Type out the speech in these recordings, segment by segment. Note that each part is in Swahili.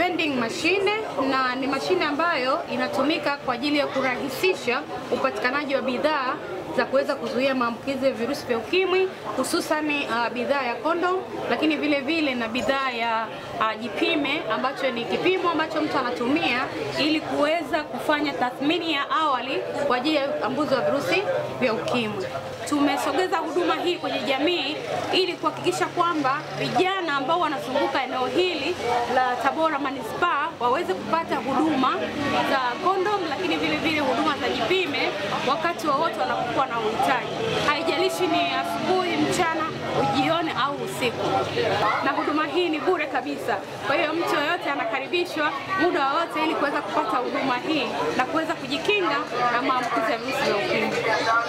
vending machine na ni mashine ambayo inatumika kwa ajili ya kurahisisha upatikanaji wa bidhaa za kuweza kuzuia maambukizi ya virusi vya ukimwi hususan uh, bidhaa ya kondom, lakini vile vile na bidhaa ya uh, jipime ambacho ni kipimo ambacho mtu anatumia ili kuweza kufanya tathmini ya awali kwa ajili ya utambuzi wa virusi vya ukimwi. Tumesogeza huduma hii kwenye jamii ili kuhakikisha kwamba vijana ambao wanazunguka eneo hili la Tabora manispaa waweze kupata huduma za kondom, lakini vile vile huduma za jipime wakati wowote wanapokuwa na uhitaji, haijalishi ni asubuhi, mchana, jioni au usiku. Na huduma hii ni bure kabisa, kwa hiyo mtu yoyote anakaribishwa muda wowote ili kuweza kupata huduma hii na kuweza kujikinga na maambukizi ya virusi vya ukimwi.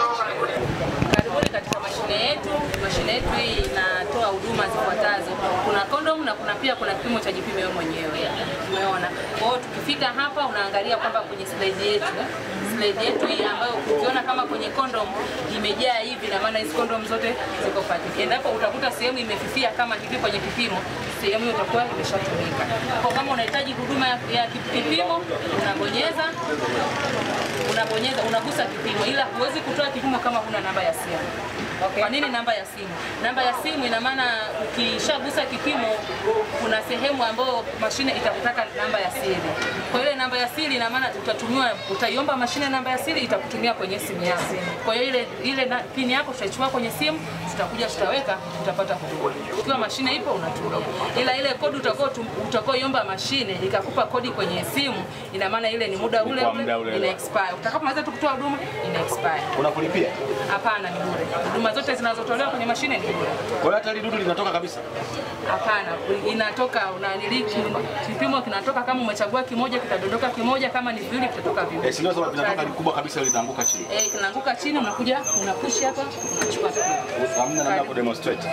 Karibuni katika mashine yetu. Mashine yetu hii inatoa huduma zifuatazo: kuna kondom na kuna pia kuna kipimo cha jipime wewe mwenyewe. Umeona? Kwa hiyo tukifika hapa, unaangalia kwamba kwenye slide yetu slide yetu hii ambayo ukiona kama kwenye kondom imejaa hivi, na maana hizi kondom zote ziko packed. Endapo utakuta sehemu imefifia kama hivi kwenye kipimo, sehemu hiyo itakuwa imeshatumika. Kwa kama unahitaji huduma ya, ya kipimo, unabonyeza unabonyeza unagusa kipimo, ila huwezi kutoa kipimo kama huna namba ya simu. Okay. Kwa nini namba ya simu? Namba ya simu ina maana ukishagusa kipimo, kuna sehemu ambayo mashine itakutaka namba ya siri. Kwa ile namba ya siri ina maana utatumiwa, utaiomba mashine namba ya siri, itakutumia kwenye simu yako. Kwa hiyo ile ile na- pini yako tutaichukua kwenye simu, tutakuja tutaweka, utapata huduma. Ikiwa mashine ipo unatumia, ila ile kodi utakao utakaoiomba mashine ikakupa kodi kwenye simu, ina maana ile ni muda ule Kwa ule, muda ule ule. ina expire. Utakapomaliza tu kutoa huduma ina expire. Unakulipia. Hapana, ni bure. Huduma zote zinazotolewa kwenye mashine ni bure. Kwa hiyo hata ile dudu linatoka kabisa. Hapana, inatoka unaniliki kipimo kinatoka, kama umechagua kimoja kitadondoka kimoja, kama ni viwili kitatoka Eh, viwili. si ndio sababu vinatoka kubwa kabisa litaanguka chini. Eh, kinaanguka chini, unakuja unapush hapa, unachukua kipimo. Hamna namna ya kudemonstrate.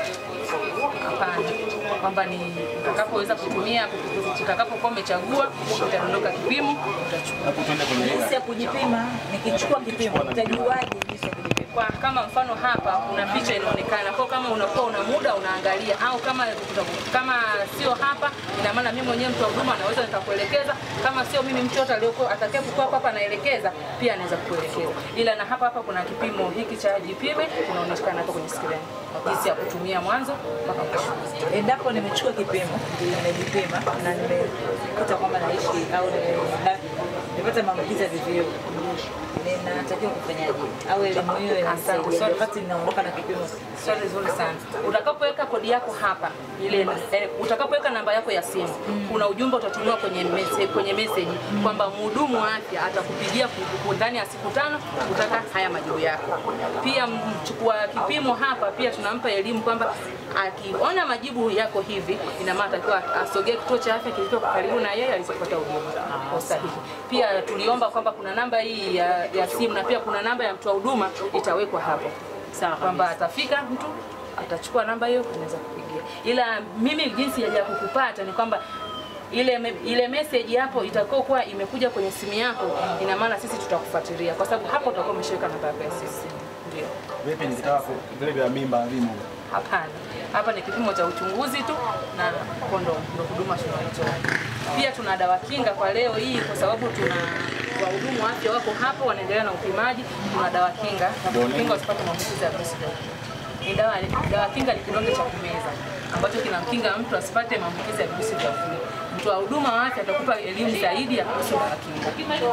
Hapana, kwamba ni utakapoweza kutumia, utakapokuwa umechagua, utadondoka kipimo, utachukua. Hapo tuende kwenye Jinsi ya kujipima, nikichukua kipimo, utajuaje jinsi ya kujipima? kwa kama mfano hapa kuna picha inaonekana kwa kama unakuwa una muda unaangalia, au kama kama sio hapa, ina maana mimi mwenyewe mtu wa huduma naweza nikakuelekeza. Kama sio mimi, mtu yote aliyoko atakaye kukaa hapa anaelekeza, pia anaweza kukuelekeza. Ila na hapa hapa kuna kipimo hiki cha jipime kinaonekana hapa kwenye screen, jinsi ya kutumia mwanzo mpaka mwisho. Endapo nimechukua kipimo, nimejipima na nimekuta kwamba naishi au nime- na- nimepata maambukizi ya VVU, ninatakiwa kufanyaje? Au elimu hiyo Asante. inanisaidia wakati ninaondoka na kipimo? Swali zuri sana. Utakapoweka kodi yako hapa ile eh, utakapoweka namba yako ya simu kuna ujumbe utatumiwa kwenye message, kwenye message kwamba mhudumu wa afya atakupigia ku- ku- ndani ya siku tano kutaka haya majibu yako. Pia mchukua kipimo hapa pia tunampa elimu kwamba akiona majibu yako hivi, ina maana atakiwa asogee kituo cha afya kilicho karibu na yeye alizopata huduma kwa usahihi. Pia tuliomba kwamba kuna namba hii ya, ya simu na pia kuna namba ya mtoa huduma itawekwa hapo Sawa kwamba atafika mtu atachukua namba hiyo anaweza kupigia. Ila mimi jinsi ya ya kukupata ni kwamba ile me, ile message hapo itakao kuwa imekuja kwenye simu yako, ina maana sisi tutakufuatilia kwa sababu hapo utakuwa umeshaweka namba yako ya simu. Ndio. Vipi nikitaka ku- vile vya mimba vimo? Hapana, hapa ni kipimo cha uchunguzi tu na kondomu ndio huduma tunayotoa. Pia tuna dawa kinga kwa leo hii, kwa sababu tuna wahudumu wa afya wako hapo wanaendelea na upimaji. Tuna dawa kinga na kukinga usipate maambukizi ya virusi vya ukimwi. Ni dawa, dawa kinga ni kidonge cha kumeza ambacho kinamkinga mtu asipate maambukizi ya virusi vya ukimwi. Mtu wa huduma wa afya atakupa elimu zaidi ya kuhusu dawa kinga.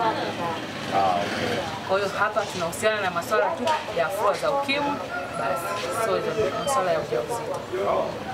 Ah, okay. Kwa hiyo hapa tunahusiana na masuala tu ya afua za ukimwi, basi sio hizo masuala ya ujauzito.